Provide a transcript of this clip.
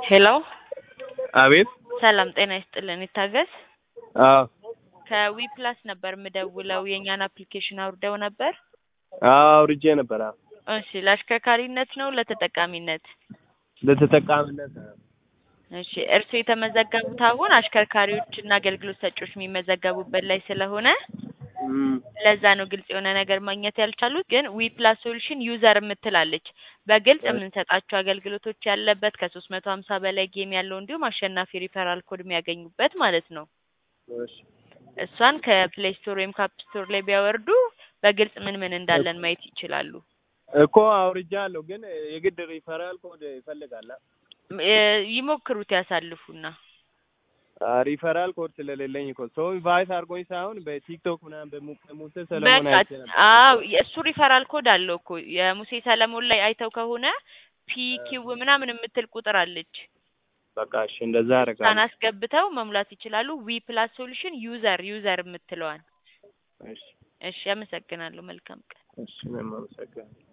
ሄሎ አቤት ሰላም ጤና ይስጥልን ይታገስ አዎ ከዊ ፕላስ ነበር የምደውለው የእኛን አፕሊኬሽን አውርደው ነበር አዎ አውርጄ ነበር አዎ እሺ ለአሽከርካሪነት ነው ለተጠቃሚነት ለተጠቃሚነት ነው እሺ እርስዎ የተመዘገቡት አሁን አሽከርካሪዎች እና አገልግሎት ሰጪዎች የሚመዘገቡበት ላይ ስለሆነ እም፣ ለዛ ነው ግልጽ የሆነ ነገር ማግኘት ያልቻሉት። ግን ዊ ፕላስ ሶሉሽን ዩዘር የምትላለች በግልጽ የምንሰጣቸው አገልግሎቶች ያለበት ከሶስት መቶ ሀምሳ በላይ ጌም ያለው እንዲሁም አሸናፊ ሪፈራል ኮድ የሚያገኙበት ማለት ነው። እሺ እሷን ከፕሌይ ስቶር ወይም ከአፕ ስቶር ላይ ቢያወርዱ በግልጽ ምን ምን እንዳለን ማየት ይችላሉ። እኮ አውርጃለሁ፣ ግን የግድ ሪፈራል ኮድ ይፈልጋል። አ? እ፣ ይሞክሩት ያሳልፉና አ፣ ሪፈራል ኮድ ስለሌለኝ እኮ ሰው ኢንቫይት አድርጎኝ ሳይሆን በቲክቶክ ምናምን በሙ- በሙሴ ሰለሞን በቃ አይቼ ነበር። አዎ የእሱ ሪፈራል ኮድ አለው እኮ የሙሴ ሰለሞን ላይ አይተው ከሆነ ፒኪው ምናምን የምትል ቁጥር አለች። በቃ እሺ፣ እንደዛ እሷን አደርጋለሁ። አስገብተው መሙላት ይችላሉ። ዊ ፕላስ ሶሉሽን ዩዘር ዩዘር የምትለዋን። እሺ እሺ አመሰግናለሁ። መልካም ቀን። እሺ፣ እኔም አመሰግናለሁ።